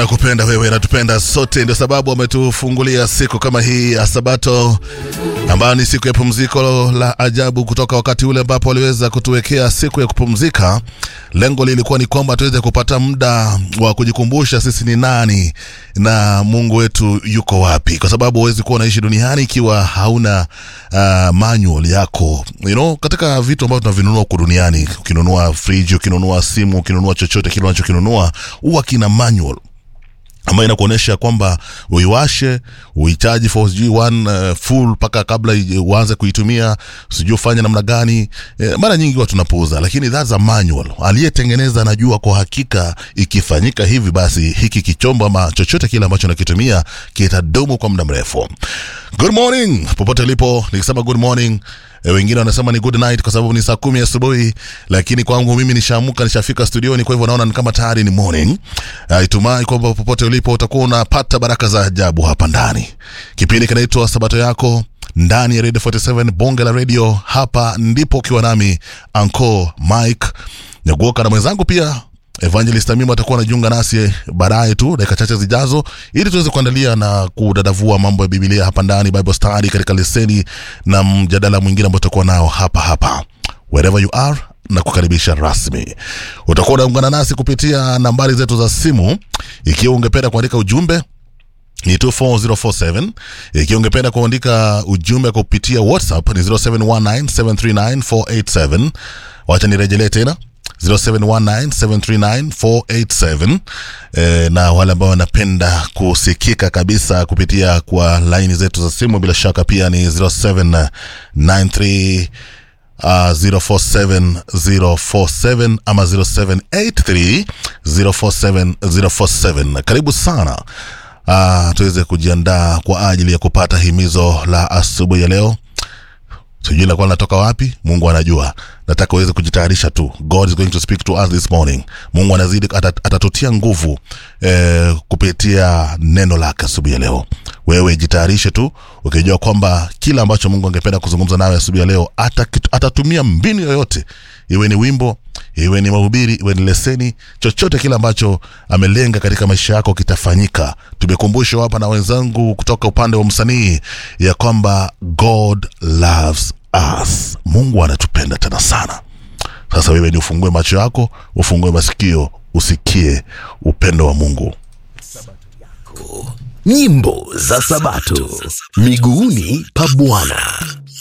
anakupenda wewe, anatupenda sote, ndio sababu ametufungulia siku kama hii ya Sabato, ambayo ni siku ya pumziko la ajabu, kutoka wakati ule ambapo waliweza kutuwekea siku ya kupumzika. Lengo lilikuwa ni kwamba tuweze kupata muda wa kujikumbusha sisi ni nani na Mungu wetu yuko wapi, kwa sababu huwezi kuwa unaishi duniani ikiwa hauna uh, manual yako you know, katika vitu ambavyo tunavinunua huku duniani. Ukinunua friji, ukinunua simu, ukinunua chochote kile unachokinunua huwa kina manual ambayo inakuonyesha kwamba uiwashe uhitaji for sijui one uh, full mpaka kabla ije- uanze kuitumia sijui ufanye namna gani eh, mara nyingi huwa tunapuuza lakini that's a manual aliyetengeneza anajua kwa hakika ikifanyika hivi basi hiki kichombo ama chochote kile ambacho nakitumia kitadumu kwa muda mrefu good morning popote ulipo nikisema good morning E, wengine wanasema ni good night kwa sababu ni saa kumi asubuhi, lakini kwangu mimi nishaamuka, nishafika studioni, kwa hivyo naona ni kama tayari ni morning. Uh, itumai kwamba popote ulipo utakuwa unapata baraka za ajabu hapa ndani. Kipindi kinaitwa Sabato yako ndani ya Radio 47 bonge la radio. Hapa ndipo ukiwa nami Anko Mike Nyaguoka na mwenzangu pia Evangelist Amimo atakuwa anajiunga nasi baadaye tu dakika chache zijazo, ili tuweze kuandalia na kudadavua mambo ya Biblia hapa ndani, Bible study katika leseni na mjadala mwingine ambao tutakuwa nao hapa hapa wherever you are na kukaribisha rasmi. Utakuwa unaungana nasi kupitia nambari zetu za simu, ikiwa ungependa kuandika ujumbe ni 24047 ikiwa ungependa kuandika ujumbe kupitia whatsapp ni 0719739487 wacha nirejelee tena 0719739487 e, na wale ambao wanapenda kusikika kabisa kupitia kwa laini zetu za simu bila shaka pia ni 0793 Uh, 047047 ama 0783 047047 karibu sana uh, tuweze kujiandaa kwa ajili ya kupata himizo la asubuhi ya leo sijui lakuwa linatoka wapi mungu anajua nataka uweze kujitayarisha tu god is going to speak to us this morning mungu anazidi atat- atatutia nguvu eh, kupitia neno lake asubuhi ya leo wewe jitayarishe tu ukijua kwamba kila ambacho mungu angependa kuzungumza nawe asubuhi ya leo atakit- atatumia mbinu yoyote iwe ni wimbo iwe ni mahubiri iwe ni leseni chochote kile ambacho amelenga katika maisha yako kitafanyika tumekumbushwa hapa na wenzangu kutoka upande wa msanii ya kwamba god loves us mungu anatupenda tena sana sasa wewe ni ufungue macho yako ufungue masikio usikie upendo wa mungu nyimbo za sabato miguuni pa bwana